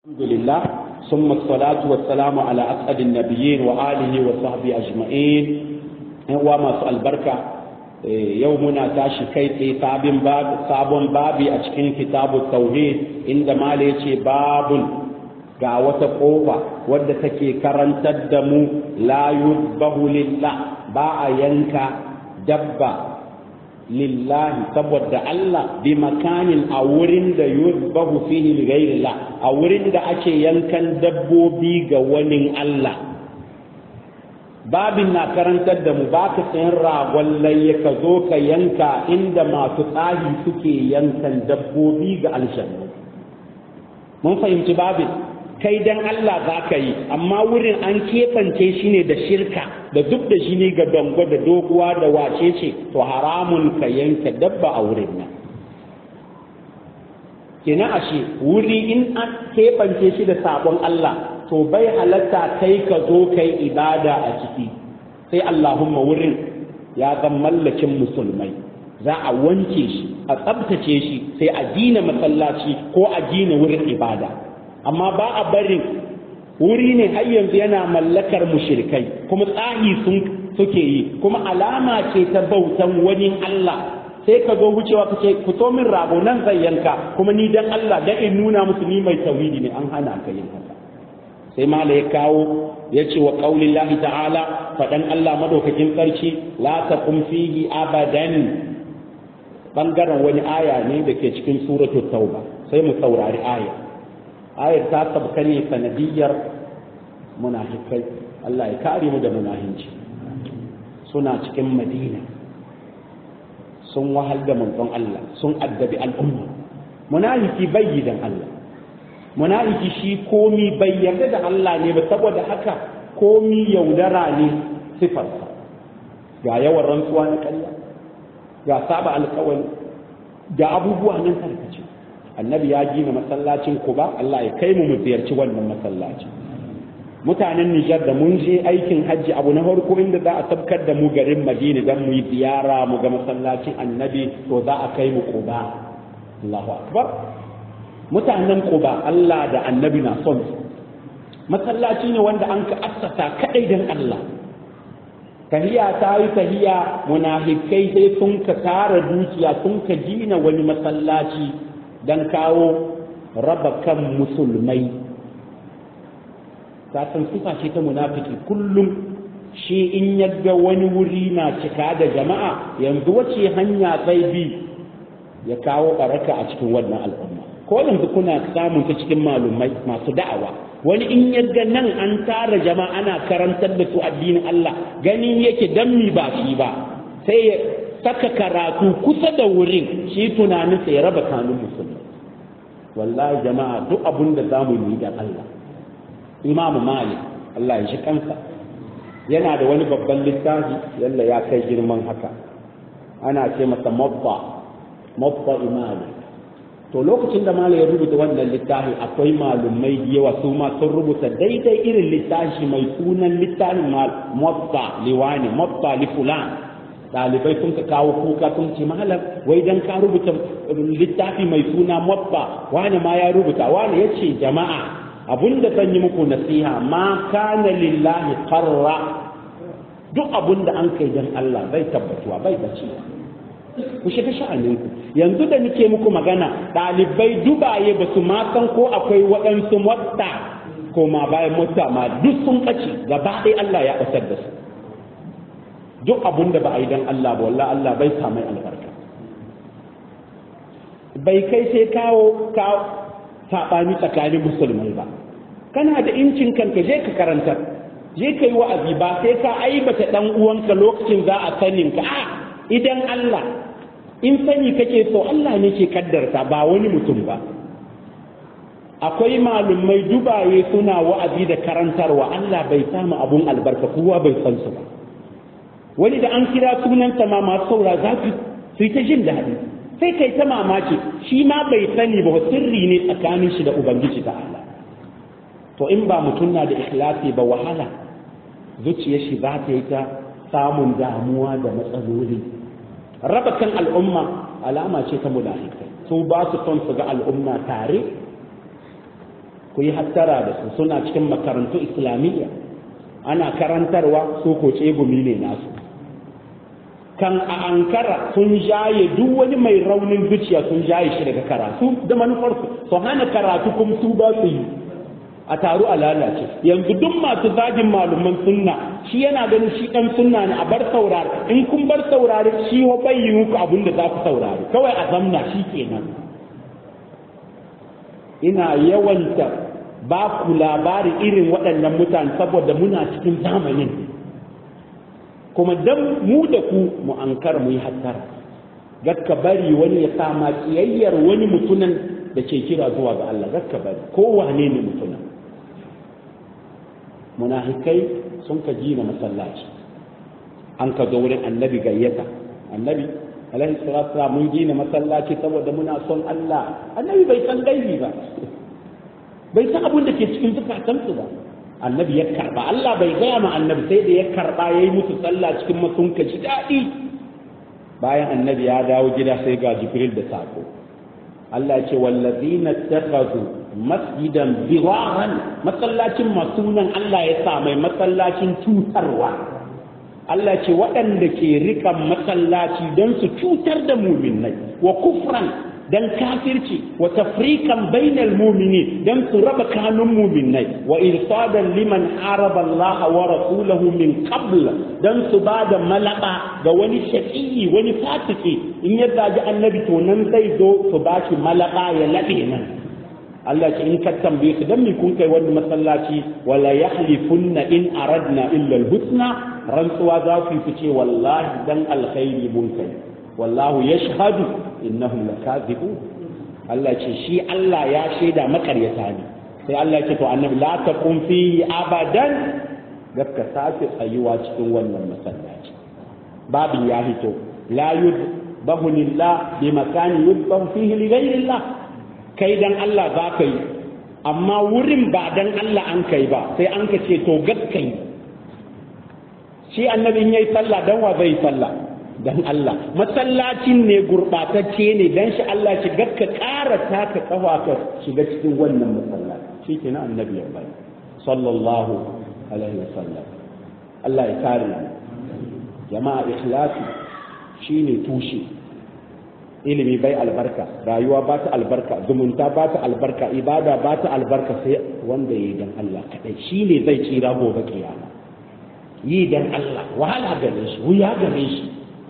الحمد لله ثم الصلاة والسلام على أسعد النبيين وآله وصحبه أجمعين وما سؤال بركة يومنا تاشي كيتي سابن باب سابن بابي أشكين كتاب التوحيد عندما ليشي باب ga wata ƙofa wadda take karantar da mu la yuzbahu lillah ba a yanka dabba lillahi saboda Allah bi makanin a wurin da yuzbahu fihi li ghairillah a wurin da ake yankan dabbobi ga wani Allah babin na karantar da mu ba ka sayan ragon layya ka zo ka yanka inda masu tsari suke yankan dabbobi ga aljanna mun fahimci babin kai dan Allah za ka yi amma wurin an keɓance shi ne da shirka da duk da shi ne ga dango da doguwa da wace ce to haramun ka yanke dabba a wurin nan kina ashe wuri in an keɓance shi da sabon Allah to bai halatta kai ka zo kai ibada a ciki sai Allahumma wurin ya zan mallakin musulmai za a wanke shi a tsabtace shi sai a gina masallaci ko a gina wurin ibada amma ba a barin wuri ne har yanzu yana mallakar mushrikai kuma tsahi sun suke yi kuma alama ce ta bautan wani Allah sai ka zo wucewa ka ce ku min rago nan zai yanka kuma ni dan Allah dan in nuna musu ni mai tauhidi ne an hana ka yin haka sai mala ya kawo ya ce wa qaulillahi ta'ala fadan Allah madaukakin sarki la taqum fihi abadan bangaren wani aya ne da ke cikin suratul tauba sai mu saurari aya ayar ta sabka ne sanadiyar munafikai Allah ya kare mu da munahinci suna cikin madina sun wahal da manzon Allah sun addabi al'umma munafiki bai dan Allah munafiki shi komi bai yarda da Allah ne ba saboda haka komi yaudara ne sifarsa ga yawan rantsuwa na ƙarya ga saba alƙawari ga abubuwa nan tarkace annabi ya gina masallacin kuba Allah ya kai mu mu ziyarci wannan masallaci mutanen Nijar da mun je aikin hajji abu na farko inda za a tabkar da mu garin Madina dan mu yi ziyara mu ga masallacin annabi to za a kai mu kuba Allahu akbar mutanen kuba Allah da annabi na son masallaci ne wanda an ka assasa kadai dan Allah tahiya ta yi tahiya munafikai sai sun ka tara dukiya sun ka gina wani masallaci don kawo raba kan musulmai san sifa ce ta munafiki kullum shi in yadda wani wuri na cika da jama'a yanzu wace hanya zai bi ya kawo baraka a cikin wannan al'umma ko yanzu kuna samun ta cikin malumai masu da'awa wani in yadda nan an tara jama'a ana karantar da su addinin Allah ganin yake dan mi ba shi ba sai ya saka karatu kusa da wurin shi tunanin sai ya raba kanun musulmi wallahi jama'a duk abun da zamu yi da Allah Imam Malik Allah ya shi kansa yana da wani babban littafi yalla ya kai girman haka ana ce masa mabba mabba imani to lokacin da Malik ya rubuta wannan littafi akwai malumai da yawa su ma sun rubuta daidai irin littafi mai sunan littafin mabba liwani mabba li fulan ɗalibai sun ka kawo kuka sun ce malam wai dan ka rubuta littafi mai suna mabba wani ma ya rubuta wani ya ce jama'a abinda zan yi muku nasiha ma kana lillahi qarra duk abinda an kai dan Allah bai tabbatuwa bai bacewa ku shiga sha'aninku yanzu da nake muku magana ɗalibai dubaye ba su ma san ko akwai waɗansu mutta ko ma bayan mutta ma duk sun ɓace gaba ɗaya Allah ya ɓatar da su duk abun da ba a yi don Allah ba wallah Allah bai samai albarka bai kai sai kawo saɓani tsakanin musulmai ba kana da incin kanka je ka karanta je ka yi wa'azi ba sai ka aibata ɗan uwanka lokacin za a sanin ka a idan Allah in sani kake so Allah ne ke kaddarta ba wani mutum ba akwai malumai dubaye suna wa'azi da karantarwa Allah bai samu abun albarka kowa bai san su ba wani da an kira sunanta ma masu saura za su yi ta jin daɗi sai kai ta mamaki shi ma bai sani ba sirri ne tsakanin shi da ubangiji ta Allah to in ba mutum na da ikhlasi ba wahala zuciyar shi za ta yi ta samun damuwa da matsaloli raba kan al'umma alama ce ta munafikai su ba su son su ga al'umma tare ku yi hattara da su suna cikin makarantu islamiyya ana karantarwa su ko tsegumi ne nasu kan a ankara sun jaye duk wani mai raunin zuciya sun jaye shi daga karatu da manufarsu su hana karatu kuma su ba su yi a taru a lalace yanzu duk masu zagin malaman sunna shi yana ganin shi dan sunna ne a bar saurari in kun bar saurari shi wa bai yi muku abin da za ku saurari kawai a zamna shi kenan ina yawanta ba ku labari irin waɗannan mutane saboda muna cikin zamanin kuma dan mu da ku mu ankar mu yi hattara gakka bari wani ya sama kiyayyar wani mutunan da ke kira zuwa ga Allah gakka bari ko wane ne mutunan munafikai sun ka gina masallaci an ka zo wurin annabi gayyata annabi alaihi salatu mun gina masallaci saboda muna son Allah annabi bai san gaibi ba bai san abin da ke cikin zukatansu ba annabi ya karba Allah bai gaya ma annabi sai da ya karba yayi musu sallah cikin masunka ji daɗi bayan annabi ya dawo gida sai ga jibril da sako Allah ya ce wallazina takhadhu masjidan biraran masallacin masunan Allah ya sa mai masallacin cutarwa Allah ce waɗanda ke rikan masallaci don su cutar da muminai wa kufran don kafirci wa tafrikan bainal mumini don su raba kanun muminai wa irsadan liman haraba Allah wa rasulahu min qabl don su ba da malaba ga wani shaqiyi wani fasiki in ya zaji annabi to nan zai zo su ba shi malaba ya labe nan Allah ce in ka tambaye su dan me kun kai wani masallaci wala yahlifunna in aradna illa al-husna rantsuwa za ku yi ce wallahi dan alkhairi mun kai wallahu yashhadu innahum lakazibun Allah ce shi Allah ya shaida makaryata ne sai Allah ce to annabi la taqum fihi abadan ka sake tsayuwa cikin wannan masallaci babin ya hito la yudbahu lillah bi makani yudbahu fihi li ghayrillah kai dan Allah za ka yi amma wurin ba dan Allah an kai ba sai an ka ce to gaskai shi annabi in yayi sallah dan wa zai sallah dan Allah masallacin ne gurbatacce ne dan shi Allah shi gakka ƙara taka kafa ka shiga cikin wannan masallaci shi kenan annabi ya bari sallallahu alaihi wasallam Allah ya kare jama'a ikhlasi shine tushe ilimi bai albarka rayuwa ba ta albarka zumunta ba ta albarka ibada ba ta albarka sai wanda ya yi dan Allah kadai shine zai tsira gobe kiyama yi dan Allah wahala gare shi wuya gare shi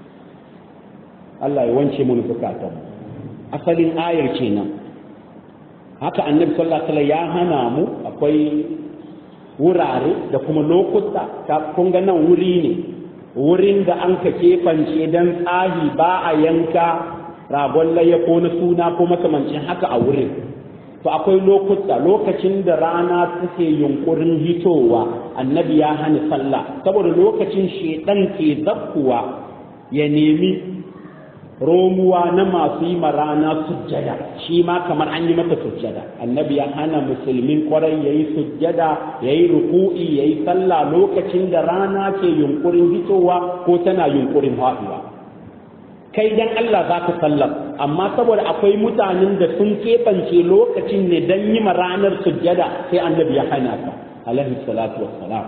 Allah ya wance mu zukatan asalin ayar kenan haka annabi sallallahu alaihi wasallam ya hana mu akwai wurare da kuma lokuta ta kun ga nan wuri ne wurin da an ka kefance dan tsahi ba a yanka ragon layya ko na suna ko makamancin haka a wurin to akwai lokuta lokacin da rana take yunkurin hitowa annabi ya hana sallah saboda lokacin shedan ke zakkuwa ya nemi romuwa na masu yi rana sujjada shi ma kamar an yi mata sujjada annabi ya hana musulmin kwarai ya yi sujjada ya yi ruku'i ya yi sallah lokacin da rana ke yunkurin hitowa ko tana yunkurin haɗuwa kai dan Allah za ka sallar amma saboda akwai mutanen da sun keɓance lokacin ne don yi ma ranar sujjada sai annabi ya hana ka alaihi salatu wassalam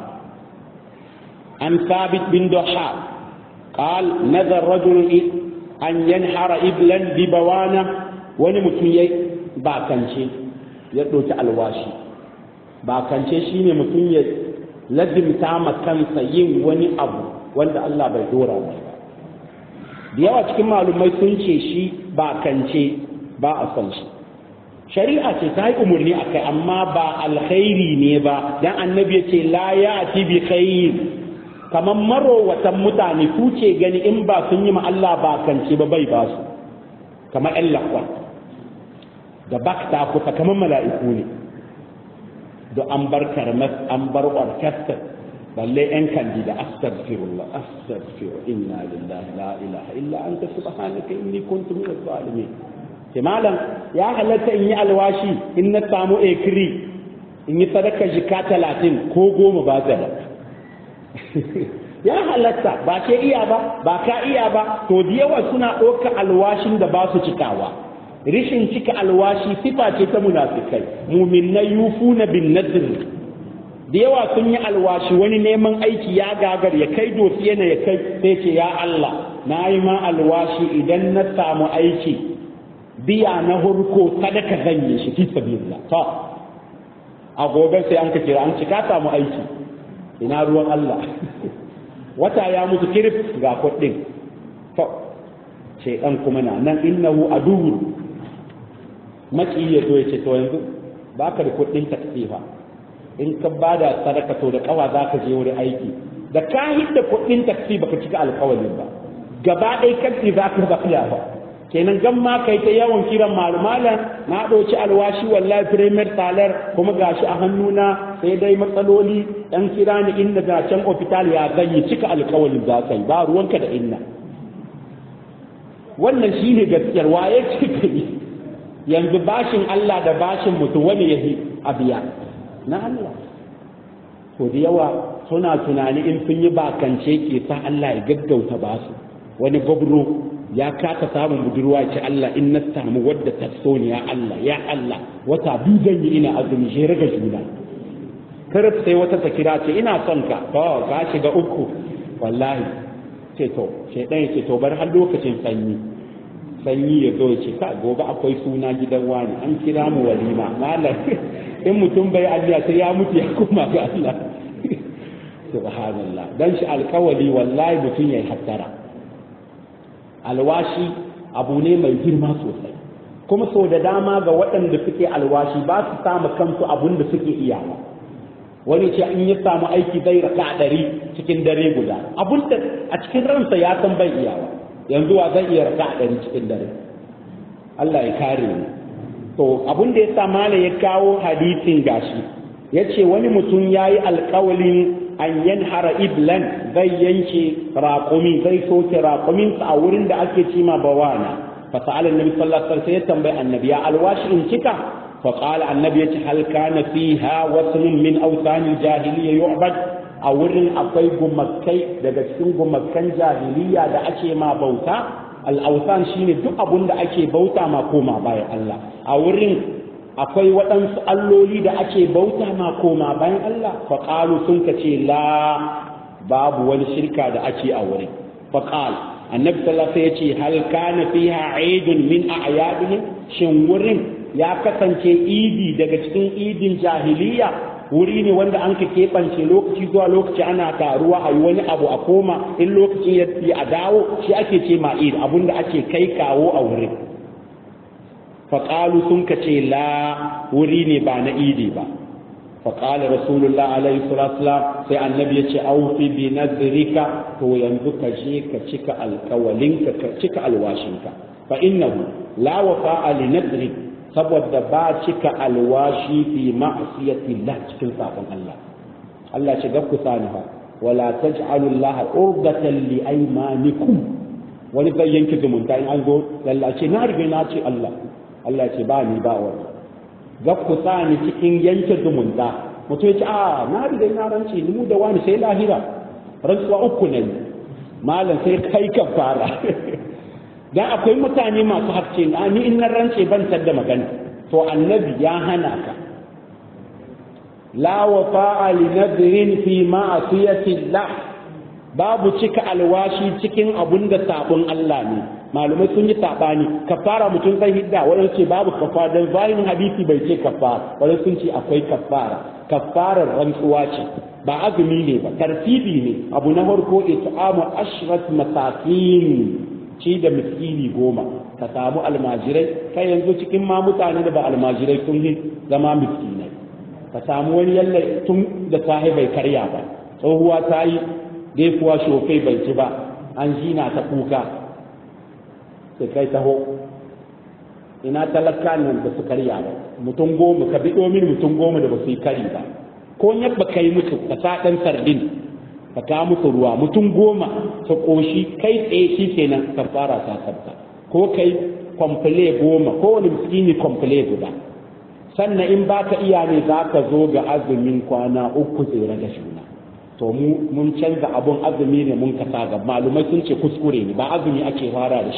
an sabit bin doha قال نذر رجل أن ينحر إبلا ببوانا ونمتن باكنشي يدوت الواشي باكنشي شيني متن لازم تعمل كان سيين وني أبو وند الله بيدورا مشي da yawa cikin malumai sun ce shi ba kance ba a son shi shari'a ce ta yi umarni a kai amma ba alkhairi ne ba dan annabi ya ce la ya ati bi khair kamar marowatan mutane ku ce gani in ba sun yi ma Allah ba kance ba bai ba su kamar ƴan lakwa da bakta kusa kamar mala'iku ne da an bar karmas an bar orkestra balle yan kandida astaghfirullah astaghfir inna lillahi la ilaha illa anta subhanaka inni kuntu minaz zalimin ke malam ya halatta in yi alwashi in na samu ekri in yi sadaka jika talatin ko goma ba da ya halatta ba ke iya ba ba ka iya ba to da yawa suna ɗauka alwashin da ba su cikawa rishin cika alwashi sifa ce ta munafikai muminai yufuna bin nadr da yawa sun yi alwashi wani neman aiki ya gagar ya kai dosiye na ya kai sai ce ya Allah na yi ma alwashi idan na samu aiki biya na hurko sadaka zan yi shi fi sabilillah to a gobe sai an ka kira an cika samu aiki ina ruwan Allah wata ya mutu kirif ga kuɗin to shaidan kuma na nan innahu aduwwun maki ya zo ya ce to yanzu baka da kuɗin takfifa in ka bada sadaka to da kawa za ka je wurin aiki da ka hidda kuɗin taksi baka cika alƙawarin ba gaba ɗaya kanti za ka ba ba kenan gan ma kai ta yawan kiran malumalan na ɗauki alwashi wallahi premier talar kuma gashi a hannuna sai dai matsaloli ɗan kira ni inda ga can ofital ya zanyi cika alƙawarin za ka yi ba ruwanka da inna wannan shine gaskiyar waye cika yi yanzu bashin Allah da bashin mutum wani ya a biya na Allah to da yawa suna tunani in sun yi bakance ke sa Allah ya gaggauta ba su wani gwabro ya kasa samun budurwa ce Allah in na samu wadda ta so ni ya Allah ya Allah wata biyu zan yi ina azumi shi raga juna karf sai wata ta kira ce ina son ka to ka shiga uku wallahi ce to shedan ce to bar har lokacin sanyi sanyi ya zo ce ka gobe akwai suna gidan wani an kira mu walima malam in mutum bai Allah sai ya mutu ya koma ga Allah subhanallah dan shi alkawali wallahi mutum yayi hattara alwashi abu ne mai girma sosai kuma sau da dama ga waɗanda suke alwashi ba su samu kansu abun da suke iyawa wani ce in ya samu aiki zai raka ɗari cikin dare guda abun da a cikin ransa ya san bai iyawa yanzu wa zai iya raka ɗari cikin dare Allah ya kare ni to abun da ya sa mala ya kawo hadisin gashi ya ce wani mutum ya yi alkawalin an yanhara iblan zai yanke raƙumi zai soke raƙuminsa a wurin da ake cima bawana فسأل النبي صلى الله عليه وسلم يتنبأ النبي يا الواش انتك فقال النبي هل كان فيها وثن من أوثان الجاهلية يعبد أورن أقوي قمكي daga cikin gumakan jahiliya da ake ma bauta al'autan shine duk abun da ake bauta ma koma bayan Allah a wurin akwai waɗansu alloli da ake bauta ma koma bayan Allah faƙalu sun ka ce la babu wani shirka da ake a wurin faƙal annabi sallallahu alaihi yace hal kana fiha aidun min a'yadihim shin wurin ya kasance idi daga cikin idin jahiliya wuri ne wanda an ka keɓance lokaci zuwa lokaci ana taruwa a yi wani abu a koma in lokaci ya yi a dawo shi ake ce ma id abinda ake kai kawo a wurin faƙalu sun ka ce la wuri ne ba na idi ba فقال رسول الله عليه الصلاة والسلام سي النبي يتي أوفي بنذرك هو ينبك جيك تشك الكولينك تشك الواشنك فإنه لا وفاء لنذرك saboda ba cika alwashi fi ma'asiyatillah cikin sabon Allah Allah ce gab ku sani fa wala taj'alu Allah urdatan li aymanikum wani zai yanke zumunta in an zo lallace na riga na ce Allah Allah ce ba ni ba wani ga ku ni cikin yanke zumunta mutum ya ce a na riga na rance ni mu da wani sai lahira rantsuwa uku ne malam sai kai ka fara dan akwai mutane masu harce na ni in na rance ban da magana to annabi ya hana ka la wafa'a li nadrin fi ma'asiyati Allah babu cika alwashi cikin abun da sabon Allah ne malumai sun yi sabani kafara mutum zai hidda wadanda ce babu kafara dan zahirin hadisi bai ce kafara wadanda sun ce akwai kafara kafarar rantsuwa ce ba azumi ne ba tartibi ne abu na farko it'amu ashrat masakin ci da miskini goma ka samu almajirai kai yanzu cikin ma mutane da ba almajirai sun yi zama miskinai ka samu wani yalla tun da sahi bai karya ba tsohuwa ta yi daifuwa shofai bai ci ba an jina ta kuka sai kai taho ina talaka nan da su karya ba mutum goma ka biɗo min mutum goma da ba su yi kari ba ko yabba kai musu ka sa ɗan sardin ka kawo musu ruwa mutum goma su ƙoshi kai tsaye shi kenan ka fara ta sabta ko kai kwamfule goma ko wani miskini kwamfule guda sannan in ba ka iya ne za ka zo ga azumin kwana uku tsere da shuna to mu mun canza abun azumi ne mun kasa ga malumai sun ce kuskure ne ba azumi ake fara da shi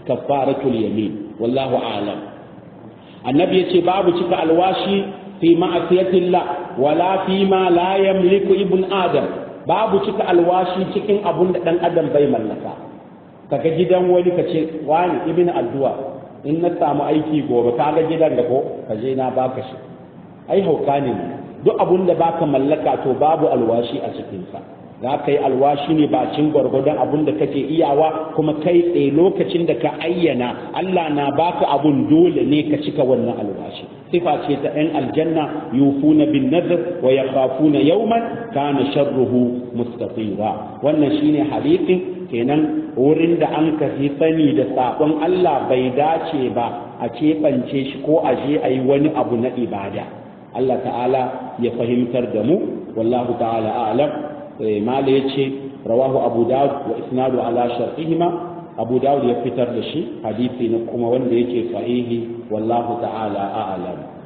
kafaratul yamin wallahu a'lam annabi yace babu cika alwashi fi ma'asiyatillah wala fi ma la yamliku ibn adam babu cika alwashi cikin abun da dan adam bai mallaka kaga gidan wani kace wani ibn addu'a in na samu aiki gobe kaga gidan da ko kaje na baka shi ai hauka ne duk abun da baka mallaka to babu alwashi a cikin sa za ka yi alwashi ne bacin gwargwadon abun da kake iyawa kuma kai tsaye lokacin da ka ayyana Allah na baka abun dole ne ka cika wannan alwashi sifa ce ta ɗan aljanna yufuna bin nazar wa yakhafuna yawman kana sharruhu mustatira wannan shine hadisin kenan wurin da an ka fi sani da sabon Allah bai dace ba a keɓance shi ko a je a yi wani abu na ibada Allah ta'ala ya fahimtar da mu wallahu ta'ala a'lam mala ya ce rawahu abu dawud wa isnadu ala shar'ihima abu dawud ya fitar da shi hadisi na kuma wanda yake sahihi wallahu ta'ala a'lam